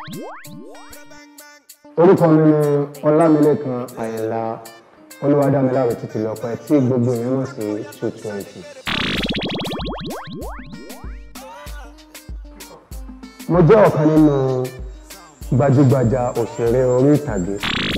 orúkọ mi ni ọlámilékan àyìnlá olúwadámiláre títí lọ́pẹ́ tí gbogbo èèyàn mọ̀ sí two twenty. mo jẹ́ ọ̀kan nínú gbajúgbajà òṣèré orí ìtàgé.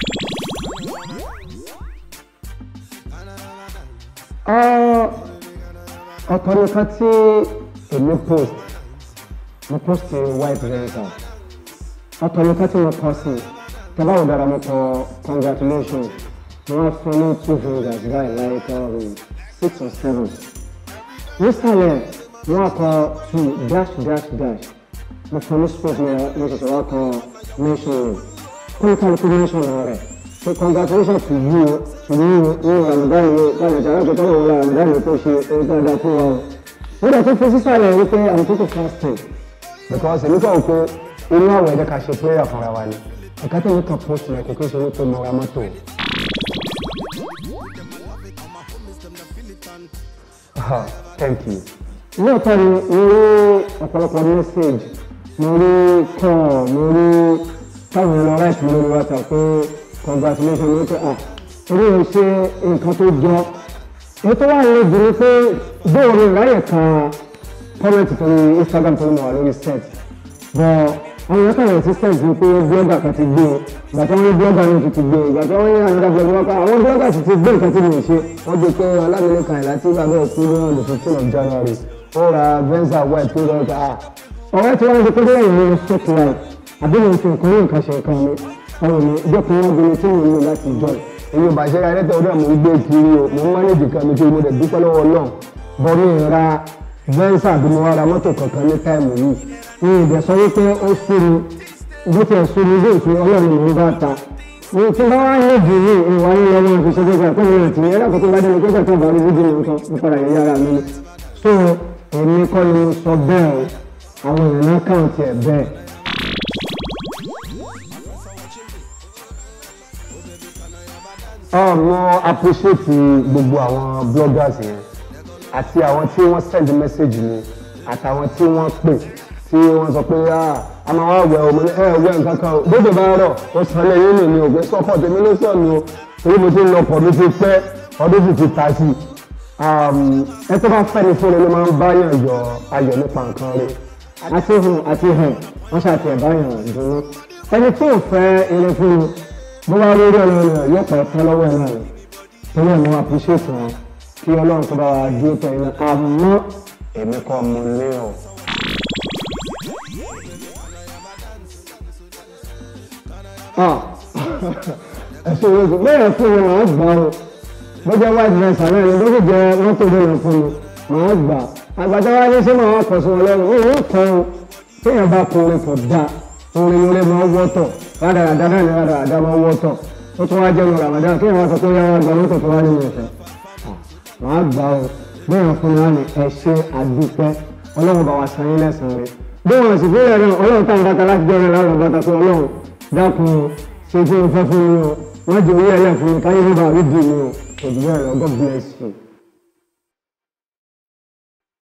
Ah, ọ̀tọ̀ nìkan tí èmi post mo post white venza ọ̀tọ̀ nìkan tí mo kọ sí tẹ́lá ò dára mo kọ congratulations mo wá fún ní two fingers báyìí like um, six or seven nísàlẹ̀ mo wá kọ two dash dash dash mo fún ní sport mo mo ṣẹ̀ṣẹ̀ wá kọ mention name kó ní kálukú mention rẹ̀ so congratulations to you to you ní ramadan yìí báyìí ọjà alájọ tó wọ̀ ramadan yìí kó ṣe ohun tó dáa fún wa o mo dẹ̀ tún fi sísàlẹ̀ wípé àwọn tó kò fasting because èmi kàn pé inú àwẹ̀ ẹ̀jẹ̀ ká ṣe prayer fúnra wa ni ẹ̀ka tó ní kan post rẹ̀ kò kí n ṣe wípé mo ra mọ́tò. Ah, thank you. lóòótọ́ ni mo rí ọ̀pọ̀lọpọ̀ message mo rí call mo rí táwọn èèyàn lọ write mi lórí WhatsApp pé congratulations ní pé ah orí ò ṣe nǹkan tó jọ èyí tó wà lè jù ní pé bóun ni ìráyè kan kọ́mẹ̀tì tó ní Instagram tó ní mo wà lórí set bọ́ àwọn ẹ̀ka yẹn ti set ní pé blogger kan ti gbé o ìgbà tí wọ́n ní blogger mi ti gbé o ìgbà tí wọ́n ní another blogger kan àwọn blogger sì ti gbé nǹkan tí mo ṣe wọ́n di pé Ọlámilékan Àyìnlá tí bàbá ẹ̀ kú ní on the fifteen of January ó ra venza white tó lọ́ọ́ ta ọ̀rẹ́ tí wọ́n ti pé lẹ́yìn ní fake life àbí mo fi nǹkan ní nǹkan ṣe nǹkan mi ọ̀rọ̀ mi ìjọ kan wọ́n gbé tí mo ń lò láti jọ èyí ò bá ṣe ra ẹlẹ́tẹ̀ ọdún àmọ́ ń gbé kiri o mo ń mánéjì kan mi kí mo dẹ̀ dúpẹ́ lọ́wọ́ náà bọ́ mi ra venza àbí mo wá ra mọ́tò kankan ní táìmù yìí ní ìdẹ̀ sọ wípé ó súnmi bó tiẹ̀ súnmi bí òfin ọlọ́run mò ń bá ta ní tí bá wá ní jù ní ìwà ní ọmọ fi ṣe gbégbá pé mi àti ẹ̀rọ kò tó bá dẹnu pé tó bá rí fídíò nǹkan mo padà yẹ yára mi ni so èmi kọ́ ni mo sọ bẹ́ẹ̀ o àwọn èèyàn náà kàn tiẹ̀ bẹ́ẹ̀. Ah, mo appreciate gbogbo àwọn bloggers yẹn àti àwọn tí wọ́n send message mi àtàwọn tí wọ́n pè tí wọ́n sọ pé a máa wá wẹ̀ ọmọ ní ẹ wẹ̀ nǹkan kan o bóde bá rọ̀ ó san lé yín nìyí ògbé sọ́kọ̀ tèmi ló sọ̀ ni o torí mo ti ń lọ pọ̀ mi ti pẹ́ ọdún sì ti ta sí i ẹ tó bá fẹ́ ni fún mi ló máa ń báyàn yọ ayọ̀ nípa nǹkan rẹ̀ àti hùn àti hàn wọ́n ṣàti ẹ̀ báyàn dùnú ẹni tí ò fẹ́ eré fún mi bó bá rí orí ọlọ́run rẹ̀ yóò pẹ́ tán lọ́wọ́ ẹ̀ náà rẹ̀ torí ẹ̀ mo appreciate wọn kí ọlọ́run tó bá wa dúró tẹ̀ ẹ̀ náà àmọ́ èmi kọ́ mo ní o. ẹ̀sùn ìwé bẹ́ẹ̀ fún mi màá gbà o bó jẹ́ white dress àná ẹni bó sì jẹ́ mọ́tò bẹ́ẹ̀ fún mi màá gbà àgbàdo wa ní sí màá kọ̀ sí wọn lẹ́nu ó ń kọ́ o téèyàn bá kọ orin kò dáa orin orin máa wọ́tọ̀ rádaràdá náà ni rádaràdá máa wọ́tọ̀ ó tún wá jẹ́ nu Ramadan kéèyàn wá sọ pé yàrá gba mọ́tò tó wá nínú ìfẹ́ màá gbà o bẹ́ẹ̀ fún mi wá ní ẹ ṣé àdúpẹ́ ọlọ́run bá wa san yín lẹ́sàn-án rẹ̀ bí wọn sì fún yàrá ọlọ́run táwọn bàtà láti jẹ́ ọ̀rẹ́ láwọn bàtà pé ọlọ́run dákun ṣe tí mo fẹ́ fún mi o wọ́n jẹ́ orí ẹlẹ́fun mi káyé nígbà rí dì mí o òjò bẹ́ẹ̀ lọ God bless you.